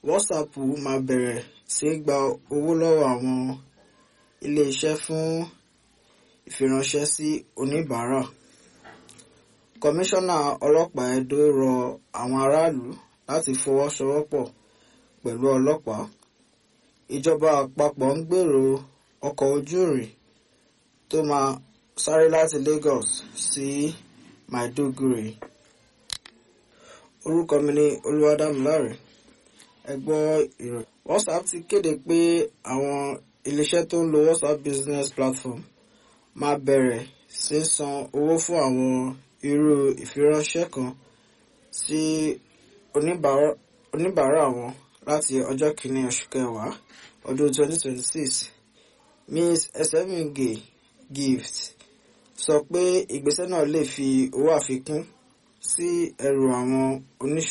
WhatsApp máa bẹ̀rẹ̀ sí í gba owó lọ́wọ́ àwọn ilé-iṣẹ́ fún ìfiránṣẹ́ sí oníbàárà. Kọmíṣánná ọlọ́pàá Edo rọ àwọn aráàlú láti fọwọ́sowọ́pọ̀ pẹ̀lú ọlọ́pàá. Ìjọba àpapọ̀ ń gbèrò ọkọ̀ ojú-irin tó máa sáré láti Lagos sí Maiduguri. Orúkọ mi ni Olúwadámiláre. Ẹ gbọ́ ìròyìn. WhatsApp ti kéde pé àwọn iléeṣẹ́ tó ń lo WhatsApp Business Platform máa bẹ̀rẹ̀ sí san owó fún àwọn irú ìfiránṣẹ́ kan sí oníbàárà wọn láti ọjọ́ kìíní oṣù kẹwàá ọdún 2026. Ms. Esemige Gift sọ pé ìgbésẹ̀ náà lè fi owó àfikún sí ẹrù àwọn oníṣòwò.